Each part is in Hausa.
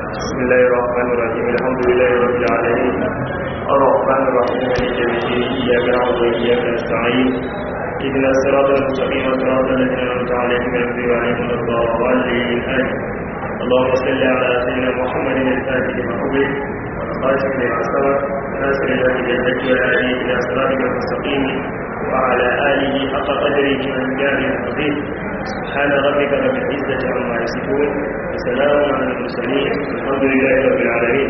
بسم الله الرحمن الرحيم الحمد لله رب العالمين الرحمن الرحيم مالك يوم الدين اياك نعبد واياك نستعين اهدنا الصراط المستقيم صراط الذين انعمت عليهم غير المغضوب عليهم ولا الضالين امين اللهم صل على سيدنا محمد الفاتح لما أغلق والخاتم لما سبق ناصر الله بالحج والهادي الى صراطك المستقيم وعلى اله حق قدره ومقداره العظيم سبحان ربك رب العزه عما يصفون وسلام على المرسلين الحمد لله رب العالمين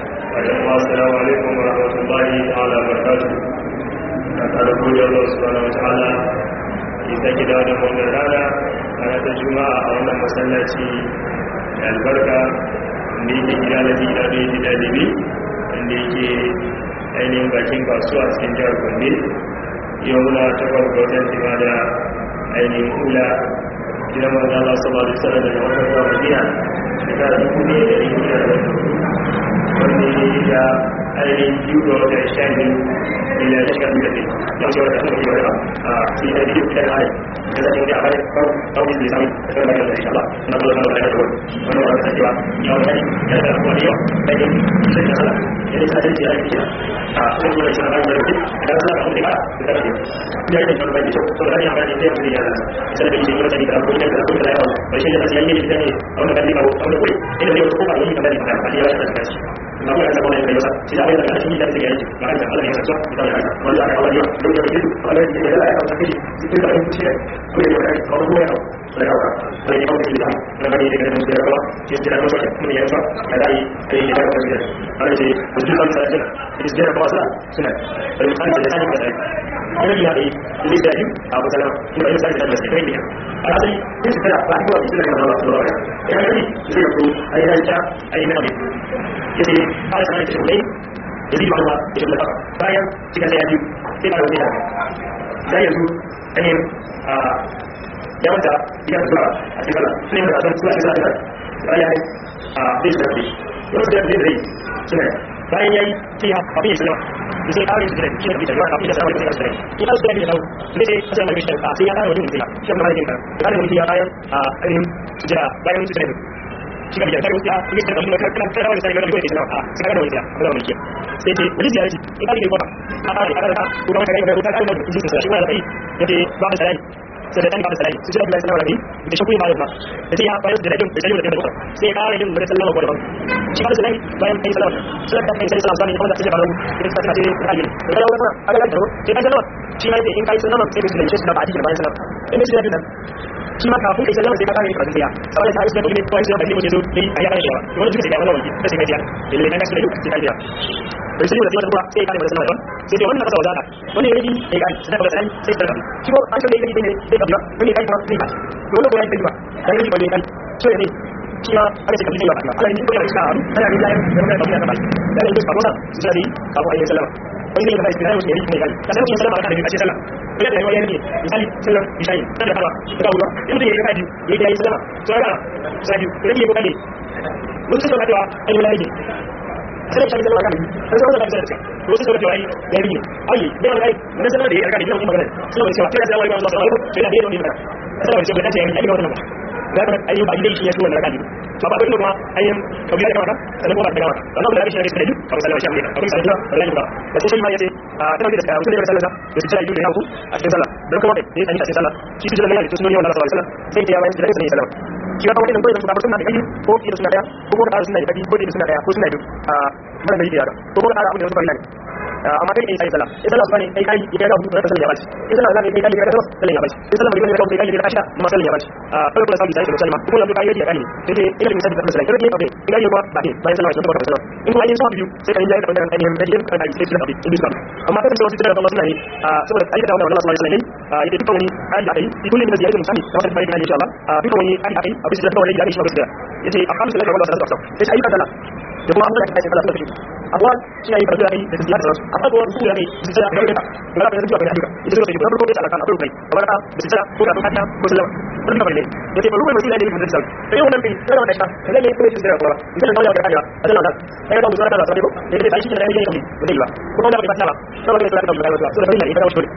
السلام عليكم ورحمه الله تعالى وبركاته kada gode Allah subhanahu wa ta'ala ya sake dawo da wannan rana rana ta juma'a a wannan masallaci da albarka da yake gida na gida da yake dalibi wanda yake ainihin bakin kasuwa cikin jihar gombe yau muna takwas ga watan tima da ainihin kula gidan manzo Allah sallallahu alaihi wasallam daga watan zuwa Madina shekara dubu ne da ɗari da wanda ya da ainihin biyu ga watan sha biyu ila shekara da ɗari yau ce wata kuma yau a cikin da biyu da hali da zai yi a bayan kawai da sami da kuma da insha Allah na zuwa na da wani wani wani ta cewa ya wani ya da kuma yau da yin sai da Allah ya da sai ya yi a cikin da shi na da yau da Allah ka kuma da da ya yi da kuma da to da ya bani sai mu ya sai da shi ne da da kuma da kuma da yau ba shi da sai ya yi da ne a wannan kalma ko wannan kuri ina ne ko ba yi da da ba ya da da shi na kuma da kuma da yau sai da ya da shi da sai ya yi ba da Allah ya sa da ya wanda aka wani yau da ya yi Allah ya da ya ka shi cikin da shi ko da ya ka ko ya da ya ka da ya ka da da bani da da da ka ya jira ko mun ya sa da dai kai da ka da Allah ya ji kan sa da is jira ko sa suna da kan da sai da ana yi haɗe da da yi abu salama kuma yin sarki da masu kai ne a asali yin su tana ba a kowa bisu da kan zama su rawa ya yi zai yi ko a yi ranta a yi nama ya ce a yi sanar da shi kulai ya zai ba da shi kulai bayan cika sai ya biyu sai ba da wani da sai yanzu ainihin ya wanta ya zuwa a cikin kala sun yi da asan suwa cikin kala bayan a zai shi da shi yau da zai zai suna bayan ya yi sai ya kafin ya sallama sai kawai su da shi da bisa yawa kafin da sallama da sai shi kawai su da bisa ne sai kasar mai shi sai ya kare wajen sai shi ma yake da kare wajen ya bayan a ainihin jira bayan su da shi ga bisa kare wajen ya yi da kan kan wani sai ga wajen sai a sai ga wajen ya ga wajen sai ce wani ziyara ce in kare ba a kare a kare ka ko da wani kare ko ta kare da shi sai shi wani da kai yake ba da sai sai da ba da sai su da sallama da da shi kuma ba da sai ya bayar da rajin da rajin da da sai ya kare din da sallama ko da shi ba da sai bayan kai sallama sai da kai sallama sai kuma da sai ba da sai ka ce kai da da wannan aka ga sai ka sallama shi ma in kai sallama sai ka sallama shi da ba a cikin bayan sallama in shi da din shi ma kafin kai sallama sai ka kare ka sai saboda ta isa da kuma kai sallama da ne zo dai a yana da wannan duka sai ya wannan sai ka ji lalle na sai ka sai ka bai sai da wata sai ka da sallama sai dai wannan kasa wadata wani yayi sai ka sai ka sai sai ka shi ko an sai yayi ne sai ka wani kai kuma sai ka dole ko yayi ba kai ne ba ne kai so ne shi ma aka ce kafin ba Allah ne ko ya isa ana ne yayi da wannan ba ba da ne ba wannan su sai ka ko ayi sallama wani ne da sai ne ne kai ka sai sallama ka da sallama ina da yayi ne misali sallam misali da kawa da kawa inda yayi kai yayi yayi sallama to ga sai ne ko kai mun sai da ayi lahi sai shi da magana sai sai da sai to sai da yayi yayi ai da ai mun sai da yayi ga ina kuma magana sai da cewa sai da wani Allah sallallahu alaihi wasallam sai da yayi ne sai da cewa da yayi yayi wannan da kan ayi ba dai shi ya tuwa da kan ba ba dole kuma ayi kabila da mata sai kuma da mata dan Allah ya shi da sai ba sallallahu alaihi wasallam abin sai da wallahi ba da sai ma yace a tana da mutum da sallallahu da sai yi da ku a cikin sallah dan kuma dai sai a cikin sallah shi da Allah ya tuno wannan sallallahu alaihi wasallam sai ya bayar da sai sallallahu shi ga wannan koyi da kuma suna da kai ko ki da suna daya ko ko da suna da kai ko da suna daya ko suna biyu a mana da yake ko ko da abin da wasu bari ne amma kai sai sallah sai sallah bane kai kai ya ga hudu da sallah ya bace sai sallah zai kai kai ya ga sallah ya bace sai sallah bane kai kai ya ga asha ma sallah ya bace a kai kuma sai sai sallah kuma da kai ya kai sai dai ina misali da sallah kai ba kai ya ba ba kai bayan sallah sai sallah in kuma yin sa biyu sai kai ya ga wannan ainihin da yin kai sai sallah in bisa amma kai da wasu da Allah sunna ne saboda aikata wannan Allah sallallahu alaihi wasallam ya duka wani hali da kai kullum da ziyara musami da wannan bayan insha Allah duka wani hali da kai a bisa da wani da shi ba gaskiya yace a kamsa da Allah sallallahu alaihi wasallam sai ayyuka sallah da kuma Allah ya kai sallah sallah abuwa shi ne karatu da kai da ziyara da amma ko su da kai su da kai da ga da zuwa ga hadika ita ce da farko da Allah kan akwai kai amma da da tsara ko da hata ko sallama wannan bane yace ba ruwa mai ne da sallah sai wannan bin sai wannan ta sai ne kuma shi da kuma idan da Allah ya kai Allah da sai da zuwa da sallah ko da sai shi da ne yake ba dai ba ko da ba ta ba saboda da sallah da Allah sai da ne da wasu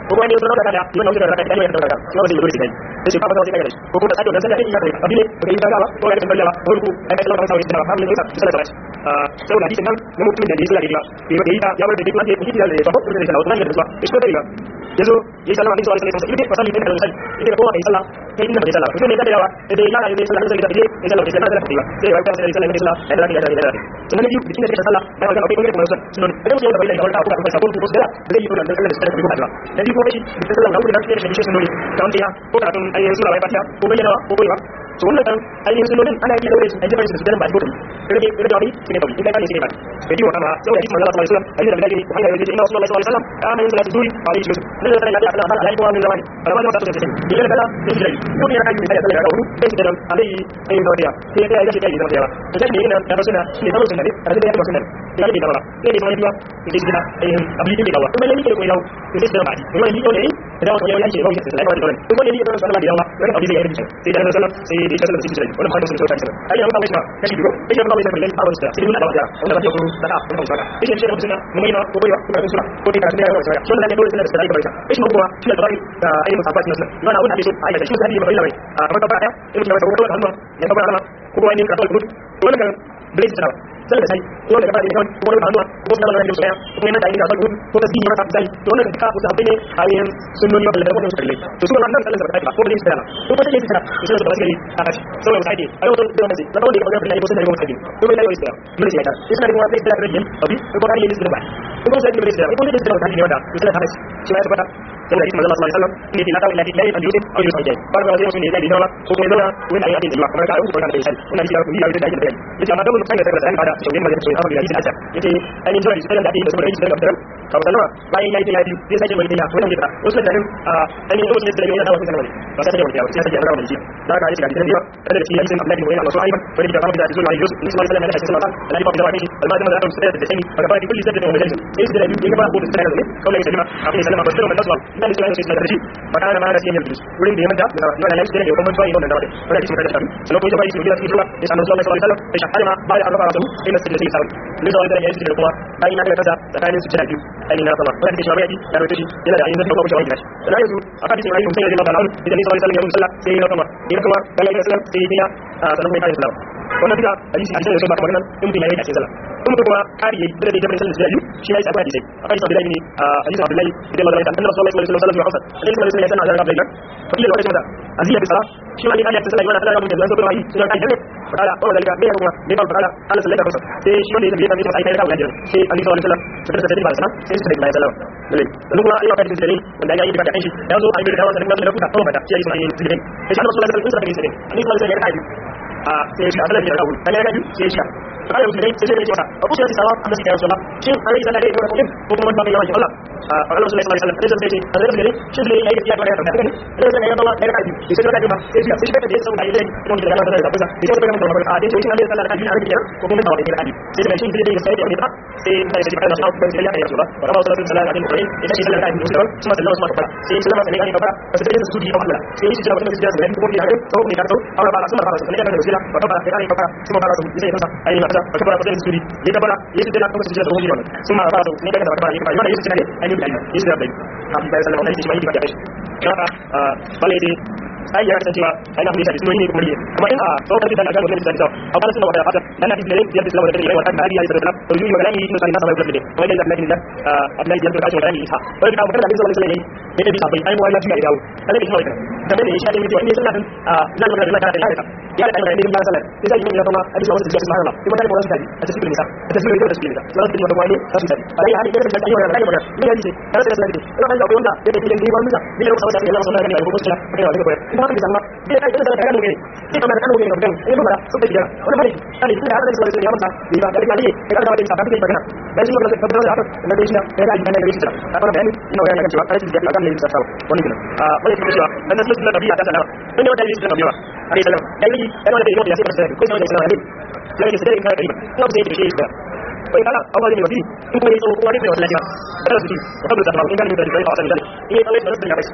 ko kuma ne zo da kada ni wannan da kada ni wannan da kada sai wanda yake dole sai sai ba ba sai kada ko kuma sai da sai da yake kada abin ne ba yi daga ba ko ga kan balla ko ku ai sai Allah sai da ba mun ne sai da ah sai da hadisin nan na mutumin da yake da gida bai da ita ya bar da duk wanda yake da ba ko da sai da wannan da ba sai da yazo ya sallama alaihi wa sallam sai fasali ne da sai ita ko kai sallah kai inda bai sallah sai ne da yawa da ya yana da sallah sai da ya sallah sai da da sai ya fara sai sallah sai sallah da da da da sunan biyu bikin da sallah da ga akwai kuma sunan sunan da mutum da bai da wanda aka sabon ko da zai yi da sallah da sallah da da biyu kuma shi da sallah da wurin da shi shi sunan da wanda ya ko da tun ayyan sura bai fata ko bayyana ko bai ba to wannan kan ainihin sunonin ana yi daure su an jaba su da ba ko rage rage wani cikin tabi idan kana cikin ba bai diwa kama sai wani manzo sallallahu alaihi wasallam ayyuka da gari ko hanya yaji inna rasulullahi sallallahu alaihi wasallam kana yin salatu duri alaihi wasallam ne da ya Allah Allah alaihi wa sallam da ba ta tafi idan kala da shi ko ne kan yi da sallah da wuri sai da alai sai da wadiya sai da ya shi kai da wadiya to sai ne ina da suna ne da suna ne da da ya ba suna da yake da ba sai ne wani biya da shi da ayyukan abin da dawa kuma ne ne ko yawo to sai da ba kuma ne ne da wani yawo yake yawo sai da wani kuma ne ne da sallah da yawa wani abin da ya yi sai da sallah sai da sallah sai da wannan fatan sun sauka kenan ai yanzu kawai kashi biyu ai yanzu kawai sai da abin da sai da wani wanda ba ta ko da ta wannan saka ai shi da suna mun yana ko bai ko suna ko dai ka da yawa sai wannan ne dole sai da sai da ai shi kuma shi da bai da ai musafa shi nan yana abin da so ai da shi sai da bai bai a kuma ba ya in mutum ya wata wannan ya ba alama ko wani ka kawai wannan kan bai tsara sai da sai ko da ba da kawai ko wani hannuwa ko da wannan da so ya ko yana da ina ba ko da dinga masa sai to wannan ka ku sabai ne ayin sunnoni ba da wannan sulle to su wannan sallan da ba ko da tsara ko ba sai tsara to sai da basiri a kashi sai sai dai ai wannan da wannan da wanda ya ga da ko sai da wannan ko bai lai tsara mun sai ta sai da kuma sai da rajin abi ko ba ne da ba ko sai da tsara ko da tsara ta ne wanda sai ta kashi shi ya tabbata sai da hadisi manzo sallallahu alaihi wasallam ne da ta ila da lai al-yudin aw yusajjai ba ba sai mutum ne da dinawa ko kuma da wani ayi da kuma ka ko da sai wannan da kuma ya da da yace amma da mun kai da sai da da shi ne da sai abu da yake da yace ainihin zuwa da da ake da saboda yake da da ka ba sallama bayan yayi ya biyu zai sake wani da wannan da wasu da a ainihin wasu da yana da wasu sanan ba sai da wani ya sai sake rawa da shi da ka yi da da da da shi yayin Allah ne yana so ayyukan wani da babu da zuwa ayyuka in sallallahu alaihi wasallam Allah ya ba da wani almadi da su da da sani ba ba kulli sabbi da majalis sai da biyu ga ba ko da sai da kawai sai ma akai sallama ba sai da nasu dan sai sai da shi ba kana ma da shi ne wurin da ya manta da yana yayin da ya kuma zuwa yin da wani wani shi da shi sai ko ya bai shi da shi da ya sanar sallallahu alaihi wasallam sai shahara ma ba ya arba rasu ina sai da shi sai ne da wani da ya shi da kuma ai na da kaza tsakanin su jira biyu ai na sama wanda shi bayani da rote shi yana da yin da kuma shi wani na yanzu a hadisi mai sai da Allah idan sallallahu alaihi wasallam ya musalla sai ya kuma ya kuma dan ya sallam sai ya sanan mai kai sallam wannan bida hadisi hadisi da kuma wannan in mutum ya yi a cikin sallah in mutum kuma kari yayi da da jabrin sallallahu alaihi wasallam shi ya yi hadisi a hadisi Abdullahi ne a hadisi Abdullahi idan Allah ya tantar sallallahu alaihi wasallam ya hausa alaihi wasallam ya tantar Abdullahi fa kila lokacin da aziya bi sala shi ma ne Allah ya tsaya yana Allah ya mutum da zai yi sunan kai ne fara ko da me kuma me ba fara Allah sallallahu alaihi wasallam sai shi wanda ya tafi sai kai da Allah sai Ali sallallahu alaihi wasallam sai da da sana sai sai da sallallahu alaihi wasallam kuma Allah ya kace dalili wanda ya yi da kai shi ya zo a yi da hawa da da kuka kuma da shi ya yi sai sai Allah sallallahu alaihi wasallam sai da Ali sallallahu alaihi wasallam ya kai a sai shi Allah ya kawo dan ya kai sai shi kada mutum dai sai dai cewa abu sai sawa Allah sai ya sallah shin Allah ya sallah dai ko kuma ba ya Allah a Allah sallallahu alaihi wasallam sai sai sai Allah sai shi dai ya yi ya fara da kai sai sai ya bawa da kai sai sai ka ba sai shi sai ka dai sai dai mun da Allah da da sai sai ka mun da a dai shi Allah sallah da kai a ko kuma ba da kai sai sai shi dai sai ya ba sai sai sai ka da sai sai ya kai Allah wa Allah sallallahu alaihi wasallam sai shi sallah da kai sai kuma sallallahu alaihi wasallam sai sallama sai kai ba sai sai su ji Allah sai shi jira wannan sai ko ya ko ne ka to Allah ba sallallahu alaihi wasallam sai ka da wasila wa ba kai ba sai ba sai sai ka ai na ka ba da su ya gaba ya ce da kuma su da hoji wannan sun ma ba su ne daga da ba ya ba wannan yace ne ai ne ai yace da bai hafi bai sallama wannan shi mai da kai kaga bale dai ai ya kasance cewa ai na hadisi sun yi kuma ne amma in a tsokar da ga wannan da a kana sunna wa haka dan hadisi ne ya bisala da kai wa kan hadiya da to yi magana ne sai na sabai da wai da Allah da Allah ya tsaka shi wannan ita wai da magana da sallallahu alaihi wasallam ne da bisa bai ai wai lafiya da Allah ya tsaka da ne shi da ne sallallahu alaihi wasallam nan da Allah da ya da ne da sallallahu sai sai ya kuma hadisi wannan da subhanallah kuma da wannan da a cikin nisa a cikin nisa da cikin nisa sai da wani kasu da ai hali da da ayyuka da magana ne hadisi kada da sallallahu ina kan da wanda da ke da wannan da ne da sallallahu alaihi wasallam da ko kuma da ya da ina kan da amma da kai da da kan ne sai kamar kan ne ga ne ba su da jira wannan bane kai da da sallallahu alaihi wasallam ya ba da ne da da da da da magana da shi magana da da da da shi da da da da shi da kana bayani ina bayani kan cewa kai da kan ne da sallallahu wannan kenan a bai kuma cewa dan nasu da nabiya ta sanar ne wata yi da nabiya alaihi salam dai ne da wanda da ya sai ko sai da sanar ne sai da sai ka da ina sai da shi da bai kala abuwa ne wadi in kuma yaso wani bai wallahi ba kada su ji ko da ta in ga ne da kai fa sanin in ya kallai da da ya bai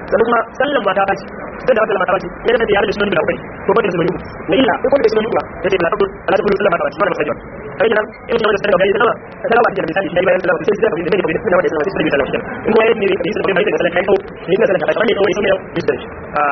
sannan kuma sallan mata ba ce sai da sallan mata ba ce ne da ya da sunan da akwai ko ba da sunan ne illa ko da sunan ba yace la tabul ala tabul sallan mata ba ce wannan sai kai nan in da sai da gari da da ba da misali shi bayan sallan sai da da da da da da sai da sallan in ko yayin ne da sai da sallan kai ko ne da sallan kai ne ko sai da business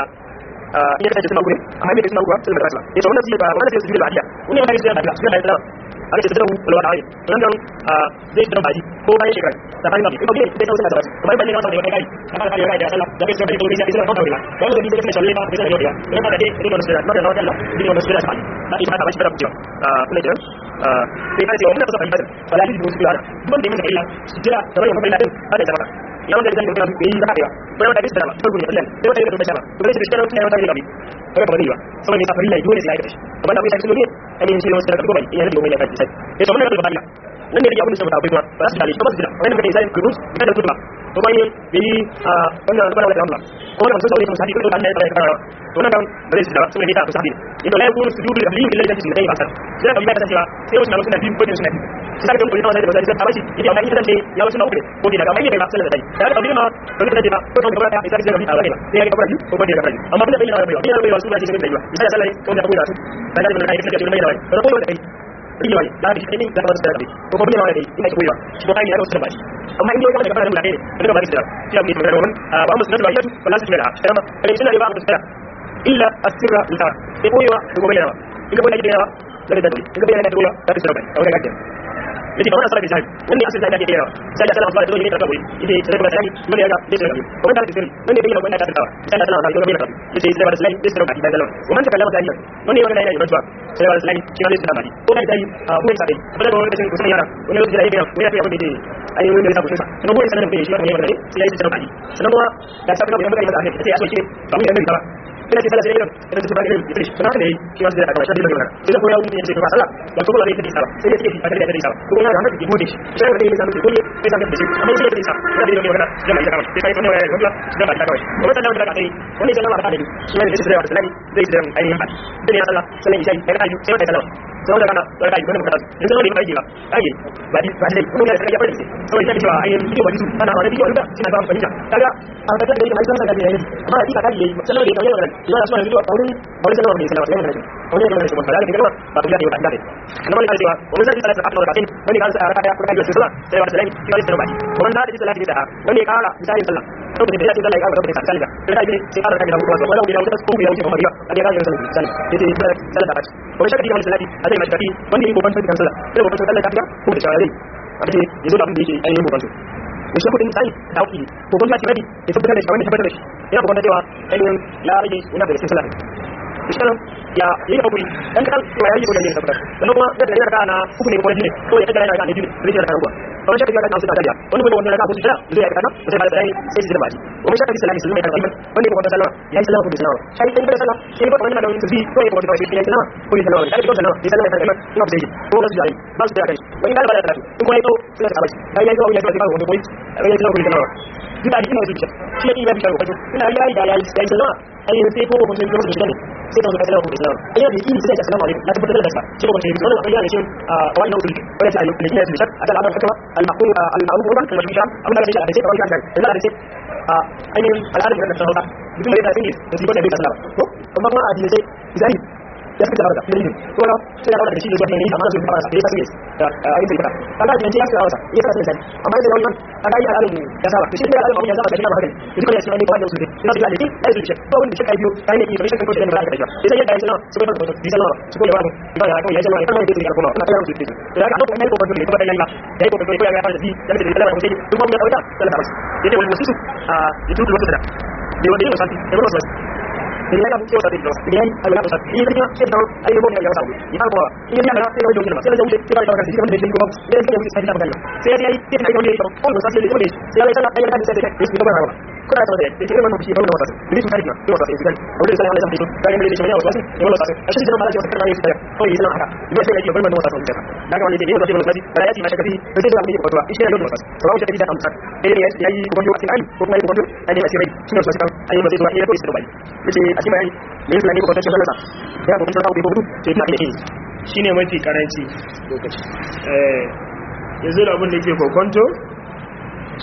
ah iya da kuma gurin amma me da kuma gurin sallan sallan ita wannan sai ba wannan sai su da badiya wannan ne sai da badiya sai da aka ce zarawu wala wata ayi nan zai zama baji ko bayan shekara da bayan nabi ko bai zai tausaya da baji kamar bayan ne wata da kai kamar da kai da sallah da kai sai da kai sai da kawai ba wanda da kai sai da kai da yau da da dai da wannan sura da wannan da wannan sura sai da ita ta bashi da kuwa ah kuma da ah sai kai wannan kusa fahimta wala ji musu da ban da mun illa jira da bayan mai ladin hada da baka yawan da zai yi yi da haka bayan da bisa da gurin Allah sai wata da shaba to sai da shi ne wata da gabi kai ba bari ba saboda ta farilla dole sai ya kace kamar da kai sai ne ainihin shi ne wasu daga gobe yana da gobe ya kace sai ya samu da bariya nan ne da abin da saboda akwai kuma ba su dale shi ba su jira wani da sai kurus da da kuma to bai yi a wannan da Allah Allah ko wannan sun sauke musafi ko Allah ya fara to nan bare su da sun ne ta musafi idan la yakunu sujudu lillahi illa lillahi sai ba sai sai kamar da cewa sai wasu na suna bin ko suna bin sai da kuma da da ta bashi idan mai idan ya wasu na uku ko da ga mai ne ba sai da dai da ga bin ma to da da ko to gaba da sai da bin Allah ne sai ya ga bari ko ba da bari amma da bin Allah bai bai bai wasu ba shi da bai sai sallah ko da kuma da su da ga da kai da mai da bai to ko da kai riwa da shi ne da wasu da bai ko ba bin ma da ina koyi ba shi ko kai ne wasu da bai amma in dai ga da fara da kai da ba da shi ne da wannan ba mu sunan ba yatu wala su mela kuma kai suna da ba mu sunan illa asirra lita sai koyewa da gobe yawa in ga bayyana da yawa daga da in ga bayyana da yawa da su bai a wannan gaskiya yake kamar asara bisani wanda asali da yake yawa sai da sallallahu alaihi wasallam da kawai yake sai da sallallahu wanda ya ga da sai kuma da sirri wanda bayyana wanda ta tawa sai da sallallahu alaihi wasallam yake sai da sallallahu alaihi wasallam da sallallahu wannan ta kallama tarihi wanda yana da yayi rajwa sai da sallallahu shi ne da mali ko da dai a kuma sai da wanda da kusa yara wanda da yake wanda ya fi abin da yake ayi wanda ya kusa kuma ko sanan da shi ne wanda sai ya yi da mali sanan kuma da ta kuma da mutane da ake sai ya so shi ba mu da ba ina ce sallah sai yin ina ce bari yin finish sana ne shi ma sai da kawai shi da magana sai da koya mun ce ba sallah ba ko ba ne take sala sai ya ce a da da sala ko ya ga haka ke gode shi sai da ne zamu ce ko ne sai da shi amma sai da sala da da magana da mai kawai sai kai kuma ya ga da ba ta kawai kuma sallah da kai wani sallah ba ta da shi ne sai da sallah zai da ainihin ba sai ya sallah sallah isha sai da ayu sai da sallah sai da kana da kai wannan kada in sai da ba ai ba di ba dai kuma ya ga ya fara sai sai cewa ai bidiyo ba disu ana wani bidiyo da ina ba fahimta kaga a ga da mai sallah da yayi amma a dika kai sallah da kai wannan ina so ne bidiyo a wurin wani sallah da sallah sai da wani da shi wannan da kuma ba ku da yau da dare na wani cewa wani sai sallah da ka tin wani kan sai a raka ya kuma da sallah sai wata sallah shi wani sallah wannan da sallah da wani kala misali sallah to da ya ce sallah ya ga da sallah da da ne sai aka da kuma wala da wata ko ya wuce kuma ya ga ga sallah sallah yace sallah da wani shakki wani sallah a zai mashaki wanda yake kokon sai sallah sai kokon sallah ta ko da shawari a ce yanzu da abin da yake ainihin kokon su da shi kudin sai da auki kokon sai rabi ya tabbatar da shi wani tabbatar da shi ya kokon cewa ainihin ya rage wani da cikin sallah misalnya ya ini kau beri dan kan cuma ini boleh jadi sahabat dan kuma dia dari negara na hukum ini boleh jadi so ya kita dari negara ini jadi dari negara gua kalau saya kita kan sudah ada orang boleh orang negara posisi dia ya karena saya balik dari saya tidak baca orang saya di selagi sebelum mereka orang ini bukan salah ya salah bukan salah saya tidak salah saya bukan orang yang sedih so ya bukan orang yang salah bukan salah tapi bukan salah di sana mereka memang nggak bisa jadi orang sudah bal sudah ada orang kalau balik lagi itu itu sudah sahabat saya itu orang yang sudah untuk poin orang yang sudah bukan salah kita di sini bisa dia tidak bisa bukan kita ya ya ya ya salah ai sai ko ko sai ko sai sai da kasala ko islam ai da yi sai assalamu alaikum la tabbata da sa sai ko sai wannan ai ne shi a wani nau'i wanda sai ne ne shi a da al'amar kuma al-maqul al-ma'ruf wa al masham amma da shi da sai kawai kan da da sai a ainihin al'adar da ta sauka duk da sai ne da shi ko da bai sallama ko kuma kuma a dinai sai ya fi da haka da yin ko na sai da da shi da zuwa ne amma da su fara sai sai da ai sai ka kaga da ya fara wasa ya fara sai amma da wannan kaga ya al'adar ya saba shi da al'adar ya saba da shi ma haka duk da shi ne ko da su ne ina da shi ai su ce ko wanda shi kai biyo kai ne ki rashin ko da ba ka da shi sai ya da shi na su ba da shi sallama su ko ya ba ba ya ko ya sallama kan da shi kuma ina kallon su ce da ka ko ne ko ba da ko da yalla da ko ko ya fara da shi da da sallama ko sai duk mun ya kauta sallama yace wani musu a yitu da da da wanda yake santi da wannan jadi kan kita tadi terus kemudian ada apa sahaja ini kita kita tahu ada yang boleh yang sahaja ini apa ini dia adalah saya jauh saya jauh kita akan kasih kita menjadi kau dan saya mesti saya tidak saya dia kita tidak boleh oh masa saya boleh saya saya saya akan saya saya kita berapa kuna sama da yake wannan shi wannan wasa ne shi karina ne wasa sai kan wanda sai Allah ya san kai ne shi ne wasa ne wasa a shi jama'a da wasa kana yi sai ko yi nan haka ne sai yake wannan wasa sai daga wani da ne wasa ne wasa da ya ci na shakafi da sai da mai ko shi ne wasa sai wasa da amsa dai ne yayi ko wani wasa ai ko kuma ko wani ai ne sai rai shi ne wasa kan ai ne sai ko sai bai yace a cikin bayani ne sai ne ko ta shalla ya ko ta ko ko sai ta ne shine mafi karanci lokaci eh yanzu da abin da yake kokonto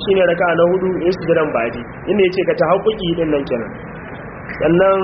shine raka na hudu ya sujudan ba'di inda yace ka ta haƙuƙi din nan kenan sannan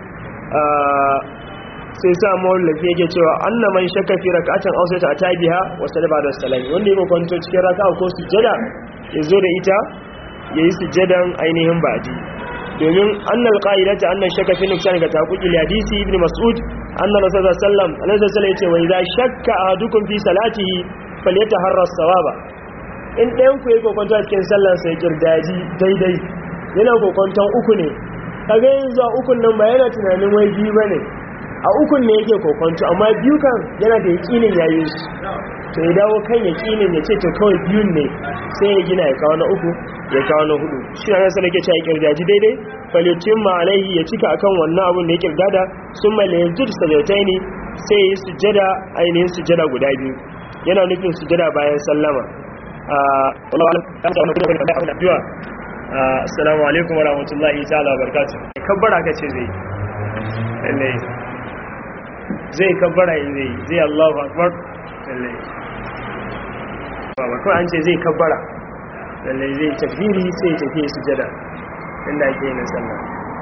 sai sa mawallafi yake cewa anna man shakka fi rak'atin aw sai ta atabiha wa sallama da salami wanda yake kwanto cikin raka'a ko sujada ya zo da ita yayi sujadan ainihin ba'di domin annal qa'idata annan shakka fi nuksan ga taquqi hadisi ibn mas'ud anna rasulullah sallam annabi sallallahu alaihi yace wa idza shakka ahadukum fi salatihi falyataharra as-sawaba in ɗayan ku yake kokonto a cikin sallar sai kirdaji daidai yana kokonton uku ne kaga yanzu a ukun nan ba yana tunanin wai biyu bane a ukun ne yake kokonto amma biyu kan yana da yakinin yayin su to ya dawo kan yakinin ya ce to kawai biyun ne sai ya gina ya kawo na uku ya kawo na hudu shi na nasa nake cewa kirdaji daidai falitin ma alaihi ya cika akan wannan abun da ya kirgada sun mai yajid sajautai ne sai ya yi sujjada ainihin sujjada guda biyu yana nufin sujjada bayan sallama assalamu alaikum wa rahmatullahi ta'ala wa barakatuh kabbara ka ce zai lalle zai kabbara in zai zai Allahu akbar lalle ba kawai an ce zai kabbara lalle zai takbiri sai ya tafi sujada inda ake yin sallah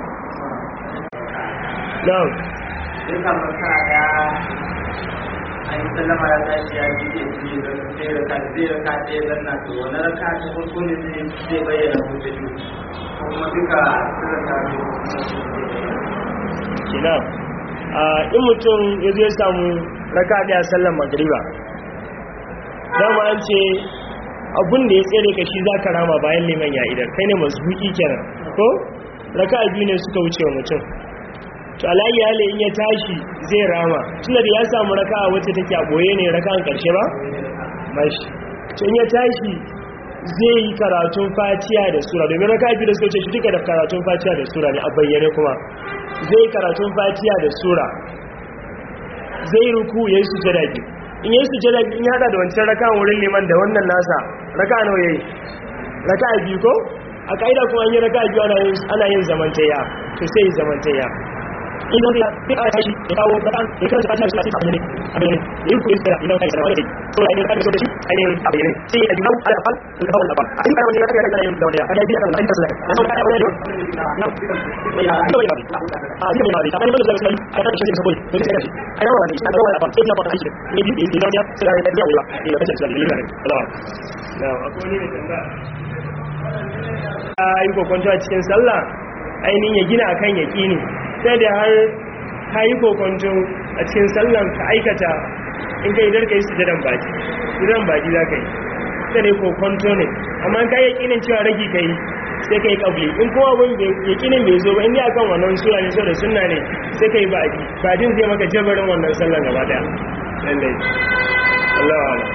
na'am sai ka maka ya an yi sallama ya tashi ya ji ya ji sai raka zai raka ɗaya zanna to wani raka ta farko ne zai zai bayyana ko ta biyu ko kuma duka sirrin ta biyu kina a in mutum ya zo ya samu raka ɗaya sallar magriba dama an ce abun da ya tsere ka shi za ka rama bayan liman ya idan kai ne mazbuki kenan ko raka biyu ne suka wuce wa mutum to alayi hali in ya tashi zai rama tunda da ya samu raka wacce take a boye ne raka an karshe ba mashi to in ya tashi zai yi karatun fatiya da sura domin raka biyu da suka wuce shi duka da karatun fatiya da sura ne a bayyane kuma zai yi karatun fatiya da sura zai ruku ya yi sujada biyu in yi sujada biyu in ya hada da wancan raka wurin liman da wannan nasa raka nawa yayi raka biyu ko a ka'ida kuma an yi raka biyu ana yin zamantayya to sai zamantayya in da ya fi a tashi ya kawo kaɗan ya karanta fatiha da sura a bayyane a bayyane ya yi kuɗin sura idan kai sanawa da kai so ya yi raka da shi ainihin a bayyane sai ya jimau ala afal da kawai da ba a cikin karamar raka da yin da wani ya kada biya kan da sura na sau kada wani da na mai ya ita bai ba a cikin mai ba ta bayyana da sai a kan shi da sabon to sai ka shi a yawa da shi a kawai da afal sai na fata shi ne bi da da ya sai da ya wa ya kace sai da lillahi Allah na akwai ne da a yi kokonto a cikin sallah ainihin ya gina akan yaƙini sai da har ka yi kokonto a cikin sallan ka aikata in ka yi dar ka yi sujadan baki sujadan baki za ka yi sai ne kokonto ne amma ka yi yaƙinin cewa ragi ka yi sai ka yi ƙabli in kuma abin yaƙinin bai zo ba in yi akan wannan sura ne da sunna ne sai ka yi baki badin zai maka jabarin wannan sallan gaba daya lallai Allah